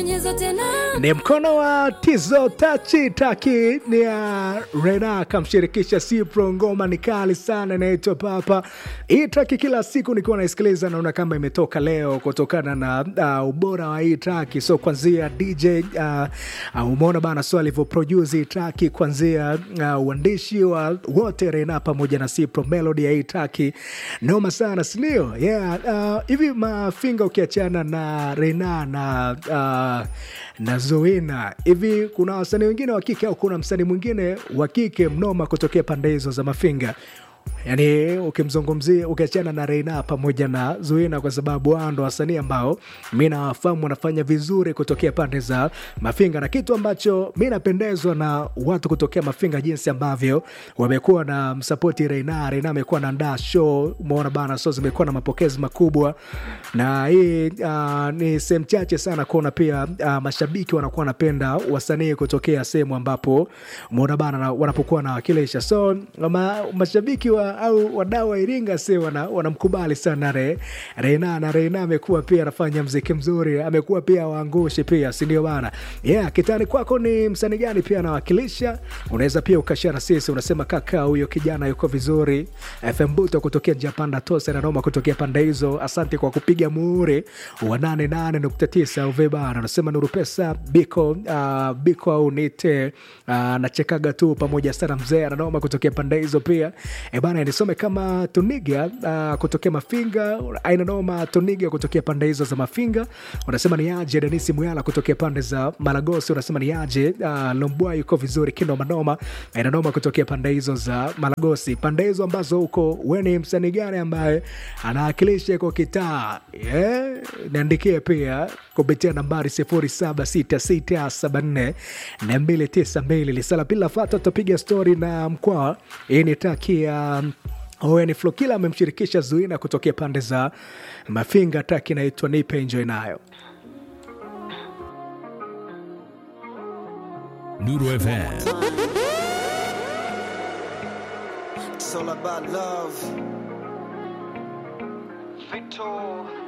bonyeza tena ni mkono wa tizo tachi taki ni ya rena akamshirikisha sipro ngoma ni kali sana inaitwa papa hii taki kila siku nikiwa naisikiliza naona kama imetoka leo kutokana na uh, ubora wa hii taki so kwanzia dj uh, uh, umeona bana so alivyoproduce hii taki kwanzia uh, uandishi wa wote rena pamoja na sipro melody ya hii taki noma sana sindio yeah uh, hivi mafinga ukiachana na rena na uh, na Zoena. Hivi kuna wasanii wengine wa kike au kuna msanii mwingine wa kike mnoma kutokea pande hizo za Mafinga? Yaani ukimzungumzia ukiachana na Reina pamoja na Zuena, kwa sababu wao ndo wasanii ambao mi nawafahamu wanafanya vizuri kutokea pande za Mafinga, na kitu ambacho mi napendezwa na watu kutokea Mafinga, jinsi ambavyo wamekuwa na msapoti Reina. Reina amekuwa naandaa show, umeona bana, so zimekuwa na mapokezi makubwa, na hii uh, ni sehemu chache sana kuona pia uh, mashabiki wanakuwa wanapenda wasanii kutokea sehemu ambapo umeona bana na- wanapokuwa nawakilisha so ma, mashabiki wa, au wadau wa Iringa si wana- wanamkubali sana Re, Reina na Reina amekuwa pia anafanya mziki mzuri, amekuwa pia waangushi pia, si ndio bana? Yeah, kitani kwako ni msanii gani pia anawakilisha? Unaweza pia ukashara sisi, unasema kaka, huyo kijana yuko vizuri. FM Buto kutokea Japanda Tose na Noma kutokea pande hizo, asante kwa kupiga muhuri wa 88.9 uve bana. Unasema Nuru Pesa Biko uh, Biko au nite uh, nachekaga tu pamoja sana mzee ananoma kutokea pande hizo pia e bana, nisome kama Tuniga uh, kutokea Mafinga, aina noma Tuniga kutokea pande hizo za Mafinga. Unasema ni aje Denisi Muyala kutokea pande za Malagosi, unasema ni aje uh, Lombwa yuko vizuri kino manoma aina noma kutokea pande hizo za Malagosi, pande hizo ambazo huko we ni msanii gani ambaye anawakilisha kwa kitaa yeah? Niandikie pia kupitia nambari 076674 na 292 lisala pila fata tutapiga stori na mkwaa. Hii ni taki ya Owen Flokila amemshirikisha Zuina kutokea pande za Mafinga, taki inaitwa nipe enjoy nayo. Nuru FM. It's all about love. Victor.